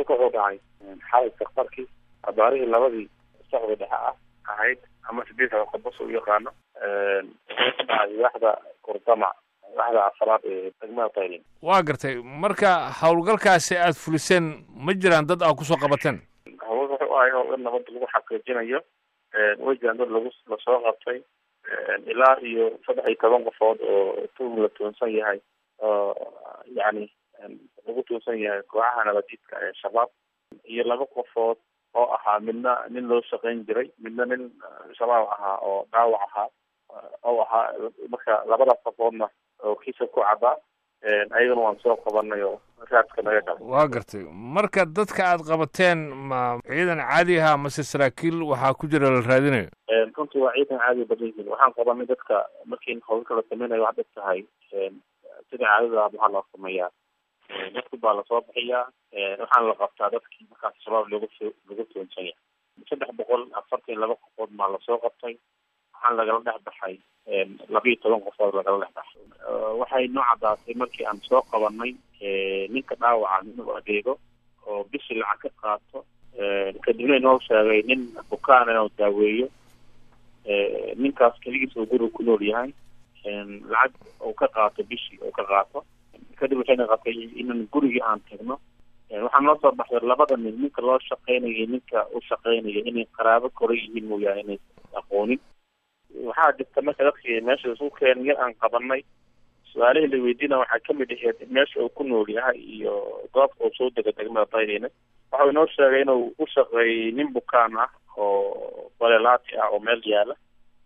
howlgalka wuxuu dhacay xalay safarkii abaarihii labadii socda dhexe ah ahayd ama sideed qobos u yaqaano wuxuu ka dhacay waaxda kurdamac waaxda afaraad ee degmada taylin waa gartay marka howlgalkaasi aada fuliseen ma jiraan dad aa kusoo qabateen howlgalka wuxuu ahay howl in nabadda lagu xaqiijinayo way jiraan dad lagu lasoo qabtay ilaa iyo saddex iyo toban qofood oo tuhum la tuunsan yahay oo yacni lagu tuunsan yahay kooxaha nabadiidka ee shabaab iyo laba qofood oo ahaa midna nin loo shaqayn jiray midna nin shabaab ahaa oo dhaawac ahaa oo ahaa marka labadaas qofoodna oo kiisa ku cadaa ayagana waan soo qabanay oo raadka naga qaba waa gartay marka dadka aad qabateen ma ciidan caadi aha mase saraakiil waxaa ku jira la raadinayo runtii waa ciidan caadi badan yihiin waxaan qabanay dadka markii howlka la sameynayo waxaad og tahay sida caadada waxaa loo sameeyaa dadku baa lasoo bixiyaa waxaana la qabtaa dadkii markaas shabaab lagu lagu tuunsan yahay saddex boqol afartan laba qofood maa lasoo qabtay waxaan lagala dhex baxay labiiyo toban qofood lagala dhex baxay waxay noo caddaatay markii aan soo qabanay ninka dhaawaca inuu adeego oo bishii lacag ka qaato kadibna inoo sheegay nin bukaan inuu daaweeyo ninkaas keligiis uu guriga ku nool yahay lacag uu ka qaato bishii uu ka qaato kadib waxayna qabtay inaan gurigii aan tagno waxaa noo soo baxday labada nin ninka loo shaqeynayo ninka u shaqeynaya inay qaraabo kora yihiin mooyaane inay aqoonin waxaa jirta marka dadkii meesha isu keen yar aan qabanay su-aalihii la weydiina waxaa kamid aheyd meesha uu ku nool yahay iyo goobta uu soo dega degmada daydeyna waxau inoo sheegay inuu u shaqeeyey nin bukaan ah oo balelaati ah oo meel yaala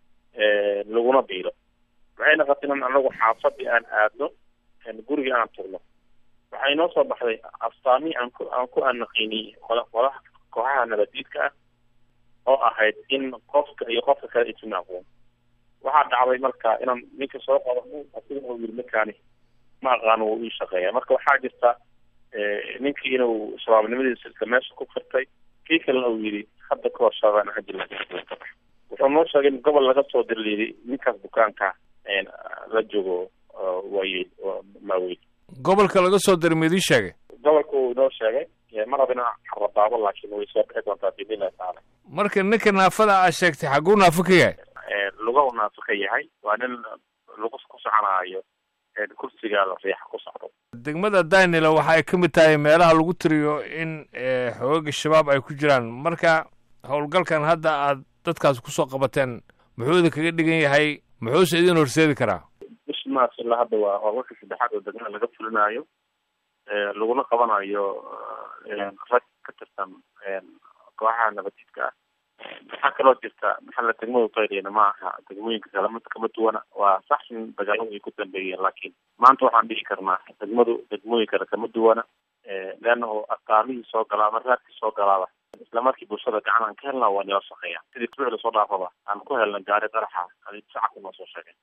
laguna biilo waxayna qabtay in anagu xaafadii aan aadno gurigii aan tugno waxay noo soo baxday astaamihii aan ku aan ku anaqiiniyey qola qolaha kooxaha nabadiidka ah oo ahayd in qofka iyo qofka kale isuna aqoon waxaa dhacday marka inaan ninka soo qabano asiga uu yiri ninkaani ma aqaano wuu ii shaqeeya marka waxaa jirta ninkii inuu shabaabnimadiisa isla meesha ku firtay kii kalena uu yidhi hadda kahor shaabaan hajila wuxuu noo sheegay in gobol laga soo dirliiday ninkaas bukaanka la joogo waayey maaweyn gobolka laga soo diray maidii sheegay gobolka uu inoo sheegay mar haba inaa xaradaabo laakiin way soo bixi doontaa biidnillahi tacaala marka ninka naafada aad sheegtay xagguu naafo ka yahay lugahu naafo ka yahay waa nin lagu ku soconaayo kursiga riixa ku socdo degmada dainila waxa ay ka mid tahay meelaha lagu tiriyo in xoogaga shabaab ay ku jiraan marka howlgalkan hadda aad dadkaas kusoo qabateen muxuu idin kaga dhigan yahay muxuuse idin horseedi karaa bishi maars ilaa hadda waa howlgalka saddexaad oo degmada laga fulinaayo laguna qabanayo rag ka tirsan kooxaha nabadiidka ah waxaa kaloo jirta maxalla degmadu daydeyna ma aha degmooyinka kale mid kama duwana waa sax in dagaaladu ay ku dambeeyeen laakiin maanta waxaan dhihi karnaa degmadu degmooyin kale kama duwana leannahu astaamihii soo galaa ama raadkii soo galaaba isla markii bulshada gacan aan ka helnaa waa nila shaqeeya sidii isbuuci lasoo dhaafaba aan ku helna gaari qaraxa adi shacabka noo soo sheegay